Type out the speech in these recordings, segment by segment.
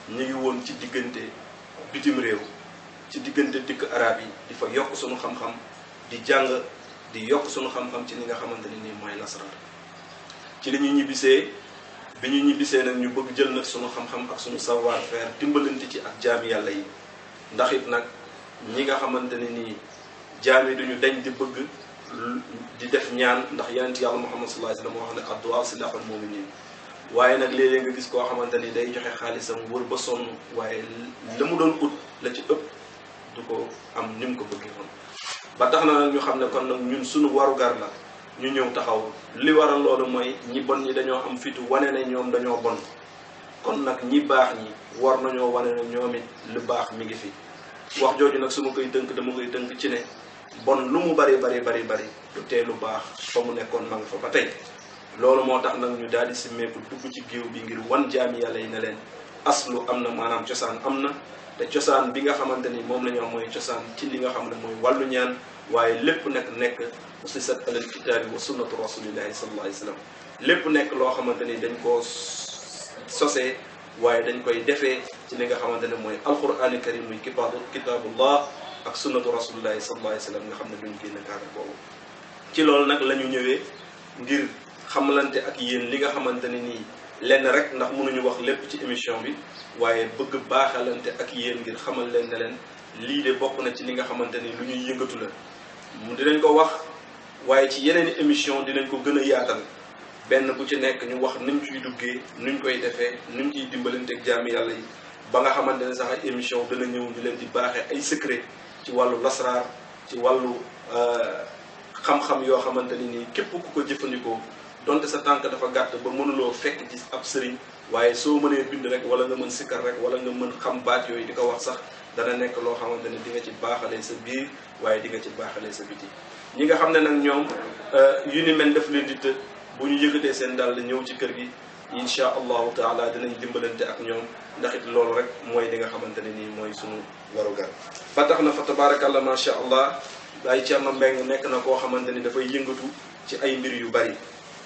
ñu ngi woon ci diggante bitim réew ci diggante dikk arab yi di fa yokk sunu xam-xam di jàng di yokk sunu xam-xam ci li nga xamante ne nii mooy nasaraan ci li ñu ñibbisee bi ñu ñibbisee nag ñu bëgg jël nag sunu xam-xam ak sunu savoir faire dimbalante ci ak jaami yàlla yi ndax it nag ñi nga xamante ne nii jaami duñu dañ di bëgg di def ñaan ndax yonent yàlla Muhammad sallallahu alayhi wasallam moo wax ne addu'a silahul mu'minin waaye nag léeg-léeg nga gis koo xamante ni day joxe xaalisam wër ba sonn waaye la mu doon ut la ci ëpp du ko am ni mu ko bëggee woon ba tax na nag ñu xam ne kon nag ñun suñu warugar la ñu ñëw taxaw li waral loolu mooy ñi bon ñi dañoo am fitu wane ne ñoom dañoo bon kon nag ñi baax ñi war nañoo wane ne ñoom it lu baax mi ngi fi wax jooju nag su ma koy tënk dama koy tënk ci ne bon lu mu bari bari bari bari du tee lu baax fa mu nekkoon ma nga fa ba tey loolu moo tax nag ñu daal di simmeeku dugg ci géew bi ngir wan jaami yàlla yi ne leen aslu am na maanaam cosaan am na te cosaan bi nga xamante ni moom la ñu am mooy cosaan ci li nga xam ne mooy wàllu ñaan waaye lépp nag nekk usisat alal kitaabi wa sunnatu rasulillahi sallallahu alayhi wa sallam lépp nekk loo xamante ni dañ koo sosee waaye dañ koy defee ci li nga xamante ne mooy alqurani karim muy kitaabu kitaabullah ak sunnatu rasulillahi sallallahu alayhi wa sallam nga xam ne duñ génn cadre boobu ci loolu nag la ñu ñëwee ngir xamalante ak yéen li nga xamante ne nii lenn rek ndax mënuñu wax lépp ci émission bi waaye bëgg baaxalante ak yéen ngir xamal leen ne leen lii de bokk na ci li nga xamante ni lu ñuy yëngatu la mu dinañ ko wax waaye ci yeneen i émission dinañ ko gën a yaatal benn bu ci nekk ñu wax nuñ ciy duggee nuñ koy defee nuñ ciy dimbalante ak jaami yàlla yi ba nga xamante ne sax ay émission dana ñëw ñu leen di baaxee ay secret ci wàllu lasraar ci wàllu xam-xam yoo xamante ni nii képp ku ko jëfandikoo donte sa tànk dafa gàtt ba mënuloo fekk ci ab sëriñ waaye soo mënee bind rek wala nga mën sikkar rek wala nga mën xam baat yooyu di ko wax sax dana nekk loo xamante ne di nga ci baaxalee sa biir waaye di nga ci baaxalee sa biti ñi nga xam ne nag ñoom yu ni mel def leen di të bu ñu yëkkatee seen dàll ñëw ci kër gi insha allahu taala dinañ dimbalante ak ñoom ndax it loolu rek mooy li nga xamante ne nii mooy sunu warugar ba tax na fa tabarakallah macha allah Baye Thierno Mbengue nekk na koo xamante ni dafay yëngatu ci ay mbir yu bari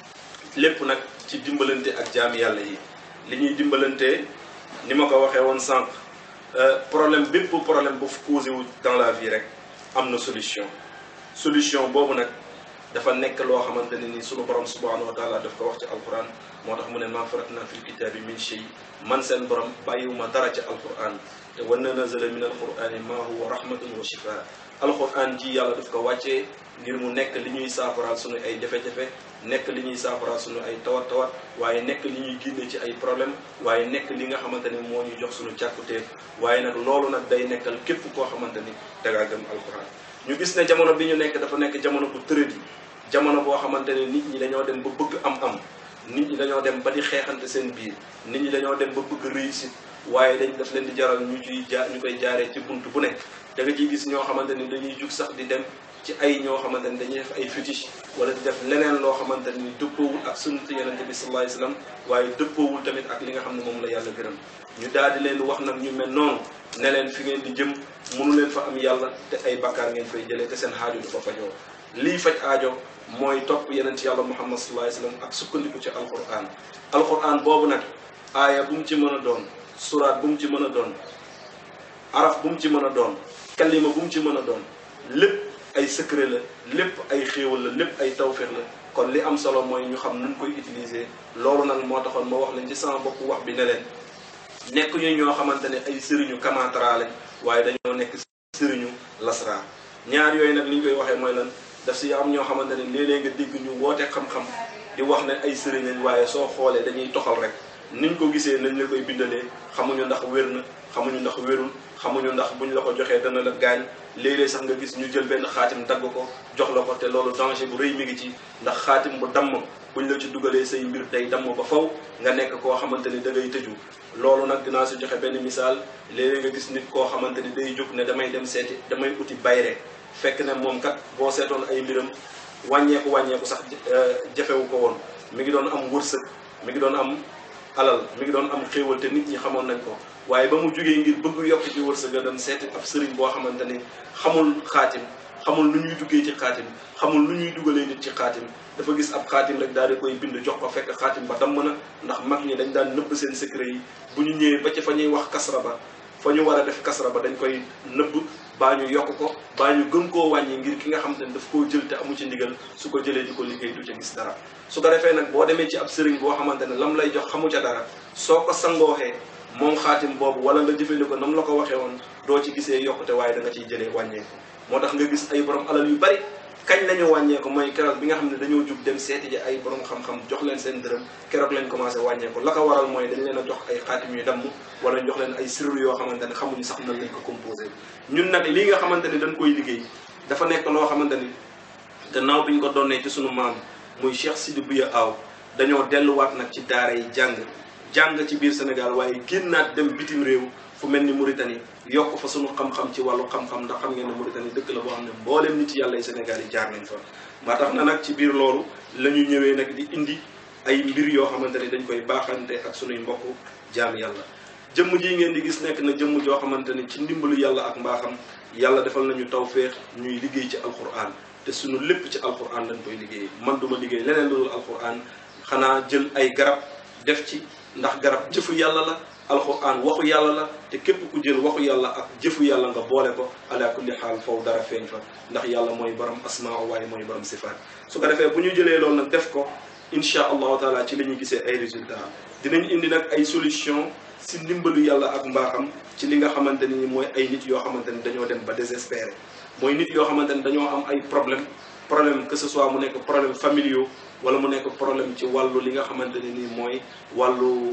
lépp nag ci dimbalante ak jaami yàlla yi li ñuy dimbalante ni ma ko waxee woon sànq problème bépp problème bu causé wu dans la vie rek am na solution solution boobu nag dafa nekk loo xamante ne ni sunu borom subhanahu wa taala daf ko wax ci alquran moo tax mu ne maa faratna fil kitaabi min shay man seen borom bàyyiwuma dara ci alquran te wa nazala min alqurani ma huwa rahmatun wa shifaa alquran ji yàlla daf ko wàccee ngir mu nekk li ñuy saafaraal sunu ay jafe-jafe nekk li ñuy saafaraal sunu ay tawat tawat waaye nekk li ñuy génne ci ay problème waaye nekk li nga xamante ni moo ñu jox sunu càkkutéef waaye nag loolu nag day nekkal képp koo xamante ni dangaa gëm alquran ñu gis ne jamono bi ñu nekk dafa nekk jamono bu tërët yi jamono boo xamante ne nit ñi dañoo dem ba bëgg am-am nit ñi dañoo dem ba di xeexante seen biir nit ñi dañoo dem ba bëgg réussite waaye dañ daf leen di jaral ñu ciy jaar ñu koy jaaree ci bunt bu nekk da nga ciy gis ñoo xamante ni dañuy jug sax di dem ci ay ñoo xamante ni dañuy def ay fétiche wala di def leneen loo xamante ni dëppoowul ak sunnatu yonente bi sallallahu alayhi wasallam waaye dëppoowul tamit ak li nga xam ne moom la yàlla gërëm ñu daal di leen wax nag ñu mel noonu ne leen fi ngeen di jëm mënu leen fa am yàlla te ay bakkaar ngeen fay jëlee te seen xaaju du fa fajoo lii faj aajo mooy topp yeneen ci yàlla muhammad sallallahu alayhi wasallam ak sukkandiku ci alquran alquran boobu nag aaya bu mu ci mën a doon suraat bu mu ci mën a doon araf bu mu ci mën a doon kalima bu mu ci mën a doon lépp ay secret la lépp ay xéewal la lépp ay tawféex la kon li am solo mooy ñu xam nuñ koy utiliser loolu nag moo taxoon ma wax leen ci sama bopp wax bi ne leen nekk ñu ñoo xamante ne ay sëriñu kamantara lañ waaye dañoo nekk sëriñu lasraar ñaar yooyu nag li ñu koy waxee mooy lan daf si am ñoo xamante ne léeg-léeg nga dégg ñu woote xam-xam di wax ne ay sëriñ lañ waaye soo xoolee dañuy toxal rek niñ ko gisee nañ la koy bindalee xamuñu ndax wér na xamuñu ndax wérul xamuñu ndax buñ la ko joxee dana la gaañ léeg-léeg sax nga gis ñu jël benn xaatim dagg ko jox la ko te loolu danger bu rëy mi ngi ci ndax xaatim bu damm buñ la ci dugalee say mbir day damm ba faw nga nekk koo xamante ni da ngay tëju loolu nag dinaa si joxe benn misaal léeg-léeg nga gis nit koo xamante ni day jóg ne damay dem seeti damay uti bayre fekk ne moom kat boo seetoon ay mbiram wàññeeku wàññeeku sax jafewu ko woon mi ngi doon am wërsëg mi ngi doon am alal mi ngi doon am xéewal te nit ñi xamoon nañ ko waaye ba mu jógee ngir bëgg yokk ci wërsëg a dem seeti ab sëriñ boo xamante ni xamul xaatim xamul nu ñuy duggee ci xaatim xamul nu ñuy dugalee nit ci xaatim dafa gis ab xaatim rek daal di koy bind jox ko fekk xaatim ba damm na ndax mag ñi dañ daan nëbb seen secret yi bu ñu ñëwee ba ci fa ñuy wax kasra ba fa ñu war a def kasra ba dañ koy nëbb baa ñu yokk ko baa ñu gën koo wàññi ngir ki nga xam te ne daf koo jël te amu ci ndigal su ko jëlee di ko liggéey du ca gis dara su ko defee nag boo demee ci ab sëriñ boo xamante ne lam lay jox xamu ca dara soo ko sangooxee moom xaatim boobu wala nga jëfandikoo nam la ko waxee woon doo ci gisee yokkute waaye da nga ciy jëlee wàññeeku moo tax nga gis ay borom alal yu bari kañ lañu wàññeeku mooy keroog bi nga xam ne dañoo jug dem seeti ji ay borom xam-xam jox leen seen dërëm keroog lañ commencé wàññeeku la ko waral mooy dañ leen a jox ay xaatim yu damm wala jox leen ay sirru yoo xamante ne xamuñu sax nan lañ ko composé ñun nag lii nga xamante ne dañ koy liggéey dafa nekk loo xamante ni gannaaw bi ñu ko donnee ci sunu maam muy Cheikh Sidi Bouya Aw dañoo delluwaat nag ci daara yi jàng jàng ci biir Sénégal waaye génnaat dem bitim réew fu mel ni Mauritanie yokk fa sunu xam-xam ci wàllu xam-xam ndax xam ngeen ne Mauritanie dëkk la boo xam ne mboolem nit yàlla yi Sénégal yi jaar nañ fa. ba tax na nag ci biir loolu la ñu ñëwee nag di indi ay mbir yoo xamante ni dañ koy baaxante ak sunuy mbokk jaam yàlla. jëmm ji ngeen di gis nekk na jëmm joo xamante ni ci ndimbalu yàlla ak mbaaxam yàlla defal nañu tawféex ñuy liggéey ci alquran te sunu lépp ci alquran lañ koy liggéey man duma liggéey leneen lu dul alquran xanaa jël ay garab def ci ndax garab jëfu yàlla la alquran waxu yàlla la te képp ku jël waxu yàlla ak jëfu yàlla nga boole ko ala kulli xaal foofu dara feeñ fa ndax yàlla mooy borom asmaa waaye mooy borom sifaat su ko defee bu ñu jëlee loolu nag def ko incha allahu taala ci la ñuy gisee ay résultats dinañ indi nag ay solution si ndimbalu yàlla ak mbaaxam ci li nga xamante ni mooy ay nit yoo xamante ni dañoo dem ba désespéré mooy nit yoo xamante ni dañoo am ay problème problème que ce soit mu nekk problème familiaux wala mu nekk problème ci wàllu li nga xamante ne ni mooy wàllu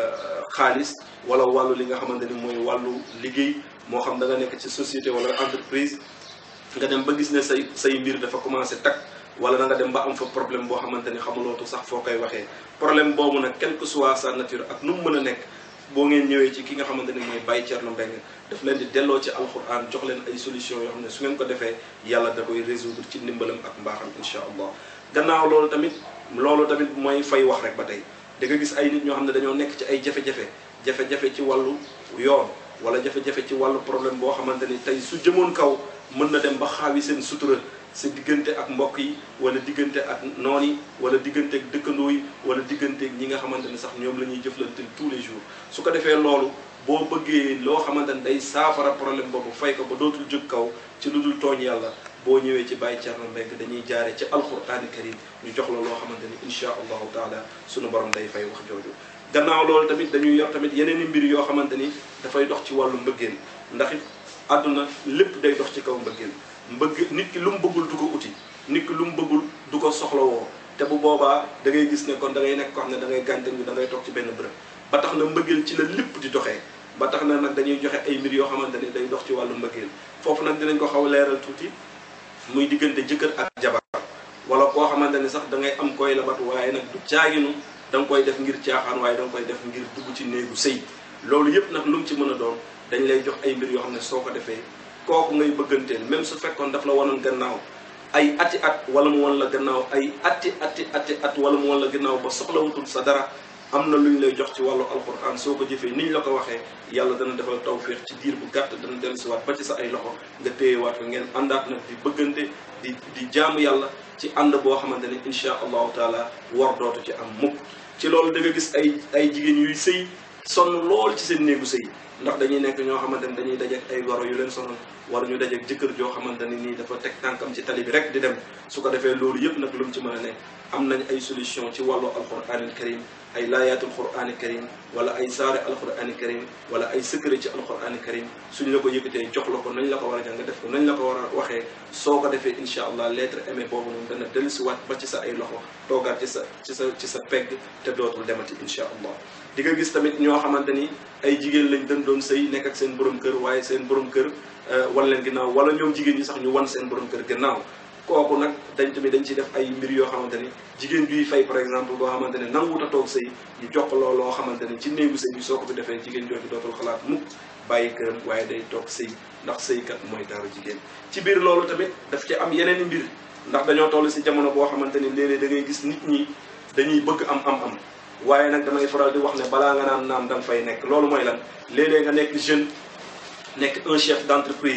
xaalis wala wàllu li nga xamante ni mooy wàllu liggéey moo xam da nga nekk ci société wala entreprise nga dem ba gis ne say say mbir dafa commencé takk wala da nga dem ba am fa problème boo xamante ni xamulootu sax foo koy waxee problème boobu nag quelle que soit sa nature ak nu mu mën a nekk boo ngeen ñëwee ci ki nga xamante ni mooy Baye Thierno Mbengue daf leen di delloo ci alxuraan jox leen ay solution yoo xam ne su ngeen ko defee yàlla da koy résoudre ci ndimbalam ak mbaaxam incha allah gannaaw loolu tamit loolu tamit mooy fay wax rek ba tey da nga gis ay nit ñoo xam ne dañoo nekk ci ay jafe-jafe jafe-jafe ci wàllu yoon wala jafe-jafe ci wàllu problème boo xamante ni tey su jëmoon kaw mën na dem ba xaawi seen sutura sa diggante ak mbokk yi wala diggante ak noon yi wala diggante ak dëkkandoo yi wala diggante ak ñi nga xamante ne sax ñoom la ñuy jëflante tous les jours su ko defee loolu boo bëggee loo xamante ne day saafara problème boobu fay ko ba dootul jóg kaw ci lu dul tooñ yàlla boo ñëwee ci Baye Thierno Mbengue dañuy jaare ci alqurani karim ñu jox la loo xamante ni insha allahu taala sunu borom day fay wax jooju gannaaw loolu tamit dañuy yor tamit yeneen i mbir yoo xamante ni dafay dox ci wàllu mbëggeel ndax it àdduna lépp day dox ci kaw mbëggeel mbëgg nit ki lu mu bëggul du ko uti nit ki lu mu bëggul du ko soxlawoo te bu boobaa da ngay gis ne kon da ngay nekk ko xam ne da ngay gànte da ngay toog ci benn bërëb ba tax na mbëggeel ci la lépp di doxee ba tax na nag dañuy joxe ay mbir yoo xamante ni day dox ci wàllu mbëggeel foofu nag dinañ ko xaw a leeral tuuti muy diggante jëkkër ak jabar wala koo xamante ni sax da ngay am koy labat waaye nag du caaginu da nga koy def ngir caaxaan waaye da nga koy def ngir dugg ci néegu sëy loolu yëpp nag lu mu ci mën a doon dañ lay jox ay mbir yoo xam ne soo ko defee kooku ngay bëgganteel même su fekkoon daf la wanoon gannaaw ay ati at wala mu wan la gannaaw ay ati ati ati at wala mu wan la gannaaw ba soxlawutul sa dara am na lu ñu lay jox ci wàllu alquran soo ko jëfee ni ñu la ko waxee yàlla dana defal tawféex ci diir bu gàtt dana dellusiwaat ba ci sa ay loxo nga téyewaat ko ngeen àndaat nag di bëggante di di jaamu yàlla ci ànd boo xamante ni insha allahu taala war dootu ci am mukk ci loolu da nga gis ay ay jigéen yuy sëy sonn lool ci seen néegu sëy ndax dañuy nekk ñoo xamante ni dañuy dajeek ay goro yu leen sonal wala ñu dajeek jëkkër joo xamante ni nii dafa teg tànkam ci tali bi rek di dem su ko defee loolu yëpp nag lu mu ci mën a nekk am nañ ay solution ci wàllu alquranil karim ay laayatul qur'ani karim wala ay saare alqur'ani karim wala ay secret ci alqur'ani karim suñ la ko yëkkatee jox la ko nañ la ko war a jàng nga def ko nañ la ko war a waxee soo ko defee incha allah lettre aimé boobu noonu dana dellusiwaat ba ci sa ay loxo toogaat ci sa ci sa ci sa pegg te dootul demati incha allah di nga gis tamit ñoo xamante ni ay jigéen lañ dañ doon sëy nekk ak seen borom kër waaye seen borom kër wan leen ginnaaw wala ñoom jigéen ñi sax ñu wan seen borom kër ginnaaw kooku nag dañ tamit dañ ciy def ay mbir yoo xamante ni jigéen juy fay par exemple boo xamante ne nanguwut a toog sëy ñu jox ko loolu loo xamante ni ci néegu sëy bi soo ko fi defee jigéen jooju dootul xalaat mukk bàyyi këram waaye day toog sëy ndax sëykat mooy taaru jigéen ci biir loolu tamit daf ci am yeneen i mbir ndax dañoo toll si jamono boo xamante ni léeg-léeg da ngay gis nit ñi dañuy bëgg am am am waaye nag damay faral di wax ne balaa nga naan naam da nga fay nekk loolu mooy lan léeg-léeg nga nekk jeune nekk un chef d'entreprise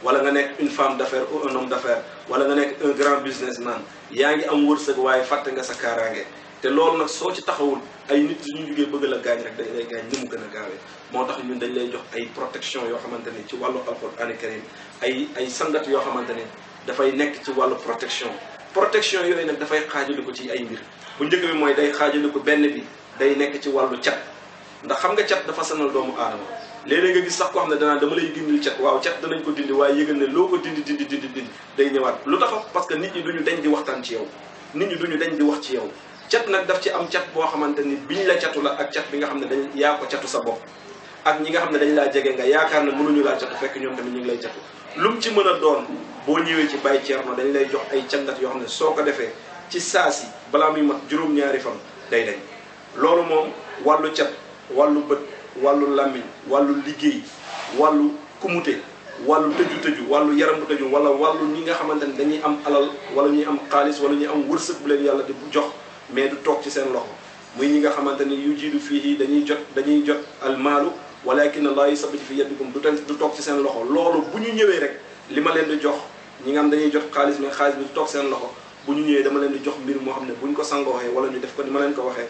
wala nga nekk une femme d'affaires ou un homme d'affaires wala nga nekk un grand businessman yaa ngi am wërsëg waaye fàtte nga sa kaaraange te loolu nag soo ci taxawul ay nit suñu jugee bëgg la gaañ rek dañ lay gaañ ni mu gën a gaawee moo tax ñun dañ lay jox ay protection yoo xamante ni ci wàllu alxuraan karim ay ay sangat yoo xamante ni dafay nekk ci wàllu protection protection yooyu nag dafay xaajali ko ci ay mbir bu njëkk bi mooy day xaajali ko benn bi day nekk ci wàllu cat ndax xam nga cat dafa sanal doomu aadama léeg-léeg nga gis sax koo xam ne danaa dama lay dindil cat waaw cat danañ ko dindi waaye yëgal ne loo ko dindi dindi dindi dindi day ñëwaat lu tax parce que nit ñi duñu dañ di waxtaan ci yow nit ñi duñu dañ di wax ci yow cat nag daf ci am cat boo xamante ni biñ la catu la ak cat bi nga xam ne dañ yaa ko catu sa bopp ak ñi nga xam ne dañ laa jege nga yaakaar ne mënuñu laa catu fekk ñoom tamit ñu ngi lay catu lu mu ci mën a doon boo ñëwee ci Baye Thierno dañ lay jox ay cangat yoo xam ne soo ko defee ci saasi balaa muy mat juróom-ñaari fan day dañ loolu moom wàllu cat wàllu bët wàllu làmmiñ wàllu liggéey wàllu kumute wàllu tëju tëju wàllu yaram bu tëju wala wàllu ñi nga xamante ne dañuy am alal wala ñuy am xaalis wala ñuy am wërsëg bu leen yàlla di jox mais du toog ci seen loxo muy ñi nga xamante ni yu jiidu fii dañuy jot dañuy jot almaalu walakin allah yusabbitu fi yadikum du ten du toog ci seen loxo loolu bu ñu ñëwee rek li ma leen di jox ñi nga xam dañuy jot xaalis mais xaalis bi du toog seen loxo bu ñu ñëwee dama leen di jox mbir moo xam ne bu ñu ko sangooxee wala ñu def ko ni ma leen ko waxee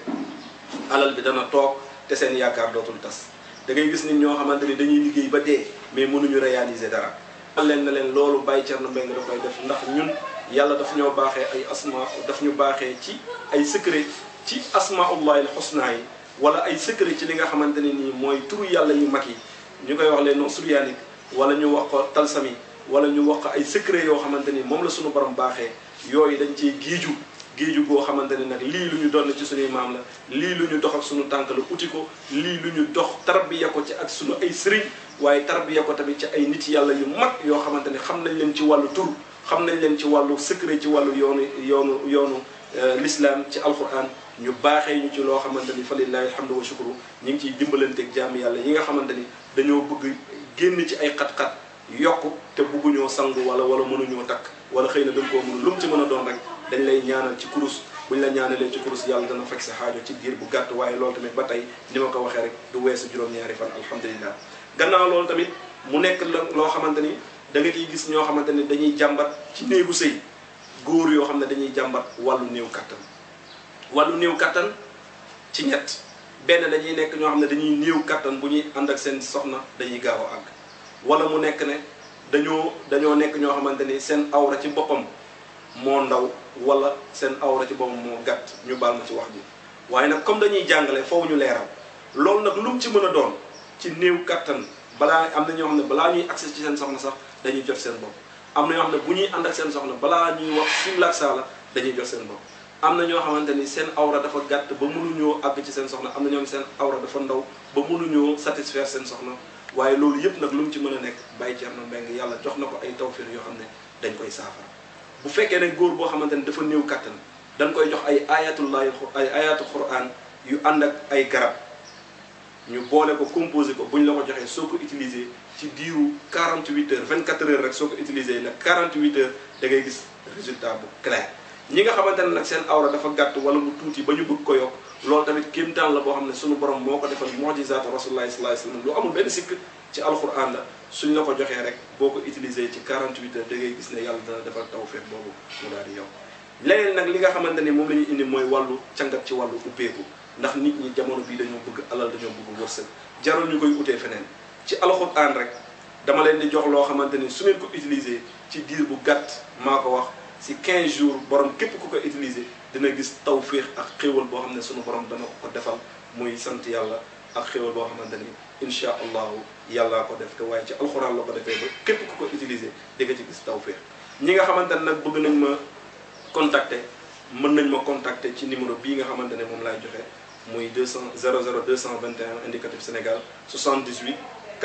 alal bi dana toog te seen yaakaar dootul tas da ngay gis nit ñoo xamante ni dañuy liggéey ba dee mais mënuñu réaliser dara leen na leen loolu Baye Thierno Mbengue da koy def ndax ñun yàlla daf ñoo baaxee ay asma daf ñu baaxee ci ay secret ci asmaullahi al husna yi wala ay secret ci li nga xamante ne nii mooy turu yàlla yu mag yi ñu koy wax les noms suryaaniques wala ñu wax ko talsami wala ñu wax ko ay secret yoo xamante ni moom la suñu borom baaxee yooyu dañ ciy giiju géeju goo xamante ne nag lii lu ñu doon ci suñuy maam la lii lu ñu dox ak suñu tànk la uti ko lii lu ñu dox tarbiya ko ci ak suñu ay sëriñ waaye tarbiya ko tamit ci ay nit yàlla yu mag yoo xamante ne xam nañ leen ci wàllu tur xam nañ leen ci wàllu secret ci wàllu yoonu yoonu yoonu l'islam ci alquran ñu baaxee ñu ci loo xamante ni fa lillahi alhamdu wa shukru ñu ngi ciy dimbalanteeg jaami yàlla yi nga xamante ni dañoo bëgg génn ci ay xat-xat yokk te bëgguñoo sangu wala wala mënuñoo takk wala xëy na dañ koo mënu lu mu ci mën a doon rek dañ lay ñaanal ci kurus buñ la ñaanalee ci kurus yàlla dana fekk sa xaajo ci diir bu gàtt waaye loolu tamit ba tey ni ma ko waxee rek du weesu juróom-ñaari fan alhamdulilah gannaaw loolu tamit mu nekk la loo xamante ni da nga ciy gis ñoo xamante ni dañuy jàmbat ci néegu sëy góor yoo xam ne dañuy jàmbat wàllu néew kattan wàllu néew kattan ci ñett benn dañuy nekk ñoo xam ne dañuy néew kattan bu ñuy ànd ak seen soxna dañuy gaaw a àgg wala mu nekk ne dañoo dañoo nekk ñoo xamante ni seen awra ci boppam moo ndaw wala seen awra ci boppam moo gàtt ñu baal ma ci wax ji waaye nag comme dañuy jàngale foofu ñu leeral loolu nag lu mu ci mën a doon ci néew kattan balaa am na ñoo xam ne balaa ñuy accès ci seen soxna sax dañuy jot seen bopp am na ñoo xam ne bu ñuy ànd ak seen soxna balaa ñuy wax simlaak saala dañuy jot seen bopp am na ñoo xamante ni seen awra dafa gàtt ba mënuñoo àgg ci seen soxna am na ñoo xam ne seen awra dafa ndaw ba mënuñoo satisfaire seen soxna waaye loolu yëpp nag lu mu ci mën a nekk Baye Thierno Mbengue yàlla jox na ko ay tawfir yoo xam ne dañ koy saafara bu fekkee ne góor boo xamante ne dafa néew kattan dañ koy jox ay ayatullahi ay ayatu quran yu ànd ak ay garab ñu boole ko composé ko bu ñu la ko joxee soo ko utilisé ci diiru 48 heures 24 heures rek soo ko utilisé nag 48 heures da ngay gis résultat bu clair ñi nga xamante ne nag seen awra dafa gàtt wala mu tuuti ba ñu bëgg ko yokk loolu tamit kéemtaan la boo xam ne suñu borom moo ko defal mujizaatu rasulullahi sallallahu alayhi wasallam lu amul benn sikk ci alquran la suñ la ko joxee rek boo ko utilisé ci 48 heures da ngay gis ne yàlla dana defal tawfeex boobu mu daal di yokk leneen nag li nga xamante ni moom la ñuy indi mooy wàllu cangat ci wàllu ubbeeku ndax nit ñi jamono bii dañoo bëgg alal dañoo bëgg wërsëg jarul ñu koy utee feneen ci alxuraan rek dama leen di jox loo xamante ni su ngeen ko utiliser ci diir bu gàtt maa ko wax si 15 jours borom képp ku ko utiliser dina gis tawféex ak xéewal boo xam ne sunu borom dana ko ko defal muy sant yàlla ak xéewal boo xamante ni incha allahu yàllaa ko def te waaye ci alxuraan la ko defee ba képp ku ko utiliser di nga ci gis tawféex ñi nga xamante ne nag bëgg nañ ma contacter mën nañ ma contacter ci numéro bii nga xamante ne moom laay joxe. muy 200 00 221 indicatif Sénégal 78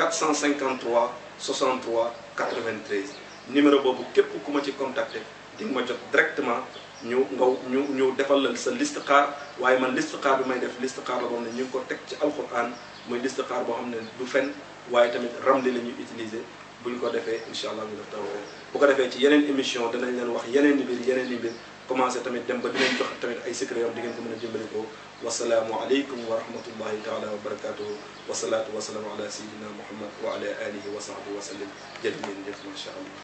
453 63 93 numéro boobu képp ku ma ci contacter di nga ma jot directement ñu ngaw ñu ñu defal la sa listixaar waaye man listixaar bi may def listixaar la boo xam ne ñu ngi ko teg ci alquran muy listixaar boo xam ne du fen waaye tamit ramli la ñuy utiliser bu ñu ko defee incha allah ñu def tawfeex bu ko defee ci yeneen émission danañ leen wax yeneen i mbir yeneen i mbir commencé tamit dem ba dinañ jox tamit ay secret yoo xam di ngeen ko mën a jëmbale ko wasalaamu aleykum wa rahmatullahi taala wa barakatuhu wasalaatu wasalaamu ala sayidina muhammad wa ala alihi wa sahbihi wa sallim jërë ngeen jëf macha allah